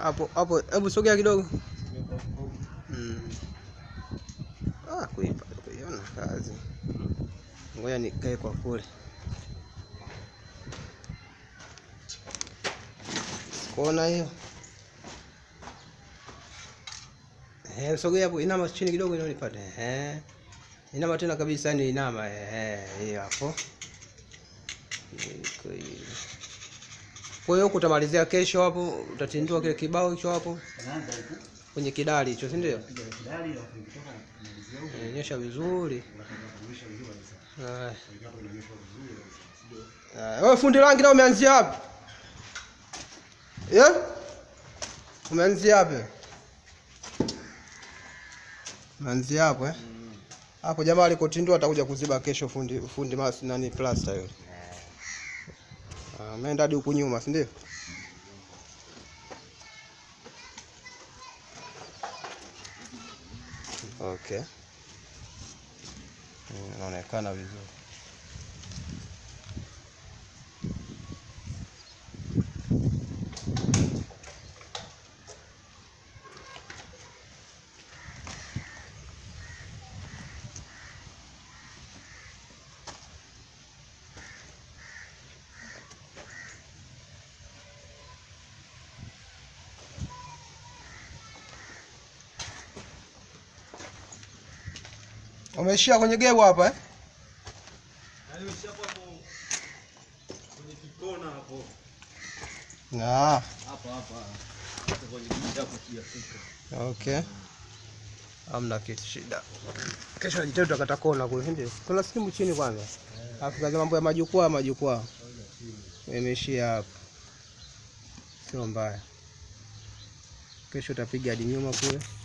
Hapo hapo, hebu sogea kidogo. Mm. Ah, kuipa kuiona kazi. Ngoja nikae kwa kule. Kuona hiyo? Eh, sogea hapo, inama chini kidogo ili nipate. Eh. Inama tena kabisa, yani inama. Eh, hiyo hapo. Iko hiyo. Kwa hiyo huku utamalizia kesho hapo, utatindua kile kibao hicho hapo Anaanza huku. kwenye kidali hicho, si ndio? Piga kidali alafu nikitoka kumalizia huko. Inaonyesha vizuri. Kuonyesha vizuri kabisa. Haya. Hapo inaonyesha vizuri kabisa. Sio? Haya, Wewe fundi rangi na umeanzia wapi? Eh? Umeanzia wapi? Umeanzia hapo eh? Hapo jamaa alikotindua atakuja kuziba kesho fundi fundi mas nani plaster yule. Ah, ameenda hadi huku nyuma, si ndio? Okay. Mm, Inaonekana vizuri. Umeishia kwenye gebo hapa eh? Yaani umeshapo hapo kwenye kikona hapo. Ah, Hapa hapa. Hapo kwenye giza hapo kiafrika. okay. Hamna kitu shida. Kesho najitahidi tutakata kona kule, si ndio? Kuna simu chini kwanza. Alafu kaza mambo ya majukwaa, majukwaa. Imeishia hapa. Sio mbaya. Kesho utapiga hadi nyuma kule.